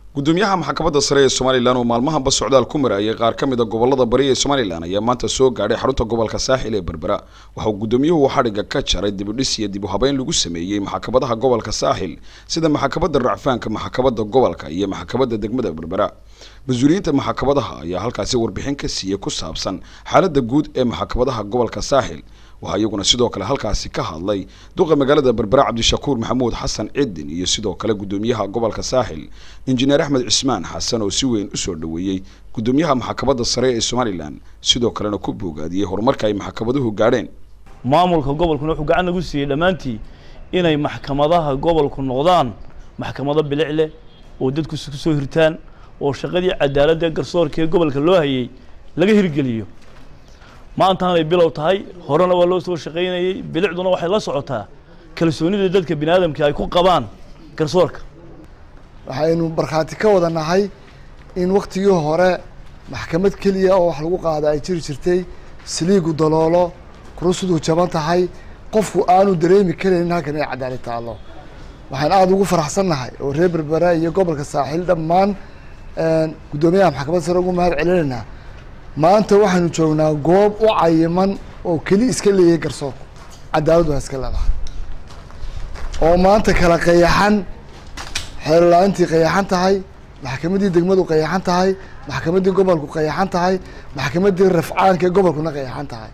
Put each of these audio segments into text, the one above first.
gudoomiyaha maxkamadda sare ee somalilan oo maalmahanba socdaal ku marayay qaar ka mid a gobolada bari ee somalilan ayaa maanta soo gaadhay xarunta gobolka saaxil ee berbera waxa uu gudoomiyuhu xadhigga ka jaray dibudhis iyo dib u habeyn lagu sameeyey maxkamadaha gobolka saaxil sida maxkamadda racfaanka maxkamadda gobolka iyo maxkamadda degmada berbera mas-uuliyiinta maxkamadaha ayaa halkaasi warbixin ka siiyey ku saabsan xaaladda guud ee maxkamadaha gobolka saaxil waxaa iyaguna sidoo kale halkaasi ka hadlay duqa magaalada berbera cabdishakuur maxamuud xasan cidin iyo sidoo kale gudoomiyaha gobolka saaxil injineer axmed cismaan xasan oo si weyn usoo dhoweeyey gudoomiyaha maxkamadda sare ee somalilan sidoo kalena ku boogaadiyey horumarka ay maxkamaduhu gaadheen maamulka gobolkuna wuxuu gacan nagu siiyey dhammaantii inay maxkamadaha gobolku noqdaan maxkamado bilic leh oo dadku ku soo hirtaan oo shaqadii cadaaladda garsoorka ee gobolka loo hayay laga hirgeliyo maantaan ay bilow tahay horena waa loo soo shaqaynayey bilicduna waxay la socotaa kalsoonida dadka bini aadamka ay ku qabaan garsoorka waxaynu markhaati ka wada nahay in waktigii hore maxkamad keliya oo wax lagu qaada ay jiri jirtay saliigu daloolo kurusudu jaban tahay qofku aanu dareemi karaynin halkan ay cadaalad taallo waxaan aada ugu faraxsan nahay oo reer berbera iyo gobolka saaxiil dhammaan guddoomiyaha maxkamadda sare ugu mahad celinaynaa maanta waxaynu joognaa goob u cayiman oo keli iska leeyahay garsoorku cadaaladdu ha iska leedahay oo maanta kala qayaxan xeerla-aantii qayaxan tahay maxkamaddii degmadu qayaxan tahay maxkamaddii gobolku qayaxan tahay maxkamaddii rafcaanka ee gobolkuna qayaxan tahay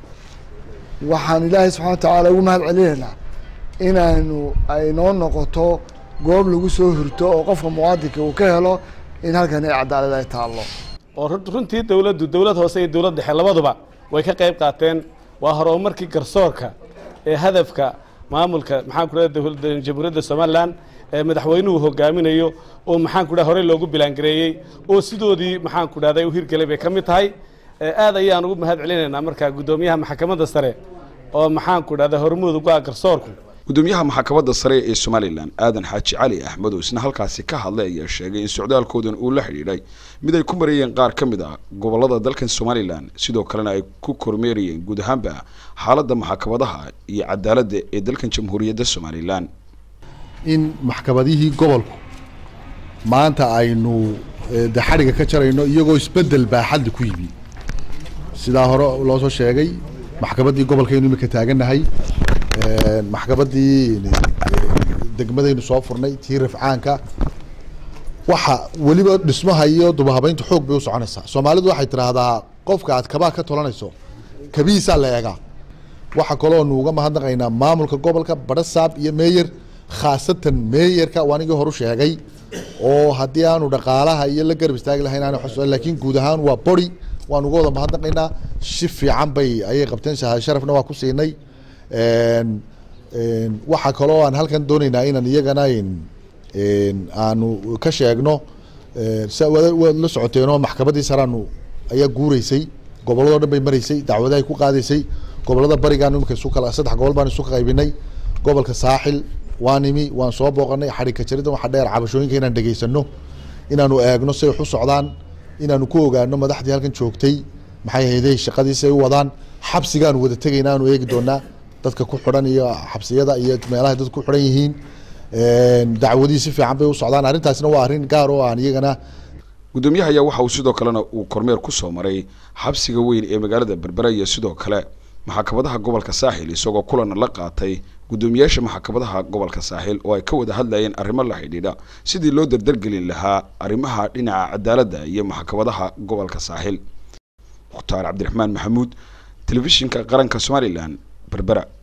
waxaan ilaahay subxana wa tacaala ugu mahad celinaynaa inaynu ay noo noqoto goob lagu soo hurto oo qofka muwaadinka uu ka helo in halkan ay cadaalad ay taallo oo runtii dawladdu dawlad hoose iyo dawlad dhexe labaduba way ka qayb qaateen waa horumarkii garsoorka ee hadafka maamulka maxaan ku dhaha dowladda jamhuuriyadda somalilan ee madaxweynuhu hogaaminayo oo maxaan ku dhaha horey loogu bilaangareeyey oo sidoodii maxaan ku dhahday u hirgelay bay ka mid tahay aad ayaan ugu mahad celinaynaa markaa guddoomiyaha maxkamadda sare oo maxaan ku dhahda hormuud ugu ah garsoorku gudoomiyaha maxkamadda sare ee somalilan aadan xaaji cali axmed oo isna halkaasi ka hadlay ayaa sheegay in socdaalkoodan uu la xidhiidhay mid ay ku marayeen qaar ka mid ah gobolada dalkan somalilan sidoo kalena ay ku kormeerayeen guud ahaanba xaaladda maxkamadaha iyo cadaaladda ee dalkan jamhuuriyadda somalilan in maxkamadihii gobolku maanta aynu de xadhigga ka jarayno iyagoo isbedel baaxadli ku yimi sidaa hore loo soo sheegay maxkamaddii gobolkaynu imika taagannahay maxkamaddii degmadaynu soo furnay tii rafcaanka waxa weliba dhismaha iyo dubahabeynta xoog bay u soconaysaa soomaalidu waxay tidhaahdaa qofka aad kabaa ka tolanayso kabihiisaa la eegaa waxa kaloo nu uga mahadnaqaynaa maamulka gobolka barasaab iyo meeyer khaasatan meeyerka waa anigii horu sheegay oo haddii aanu dhaqaalaha iyo la garab istaagi lahayn aan laakiin guud ahaan waa bori waan uga wada mahadnaqaynaa si fiican bay ayay qabteen shahaad sharafna waa ku siinay waxaa kaloo aan halkan dooneynaa inaan iyagana aanu ka sheegno waad la socoteenoo maxkamaddii saraanu ayaa guureysay gobolladoo dhan bay maraysay dacwadahay ku qaadaysay gobolada barigaan imika isu kala saddex gobol baan isu qaybinay gobolka saaxil waan imi waan soo booqanay xadhigka jaridda waxa dheer cabashooyinka inaan dhegaysano inaanu eegno say wax u socdaan inaanu ku ogaano madaxdii halkan joogtay maxay hayday shaqadiisi ay u wadaan xabsigaanu wada tegayna aanu eegi doonaa dadka ku xidhan iyo xabsiyada iyo meelaha dad ku xidhan yihiin dacwadihii si fiican bay u socdaan arrintaasna waa arrin gaar oo aan iyagana gudoomiyaha ayaa waxa uu sidoo kalena uu kormeer ku soo maray xabsiga weyn ee magaalada berbera iyo sidoo kale maxkamadaha gobolka saaxil isagoo kulana la qaatay guddoomiyaasha maxkamadaha gobolka saaxil oo ay ka wada hadlayeen arrimo la xidhiidha sidii loo dardargelin lahaa arrimaha dhinaca cadaaladda iyo maxkamadaha gobolka saaxil mukhtaar cabdiraxmaan maxamuud telefishinka qaranka somalilan berbera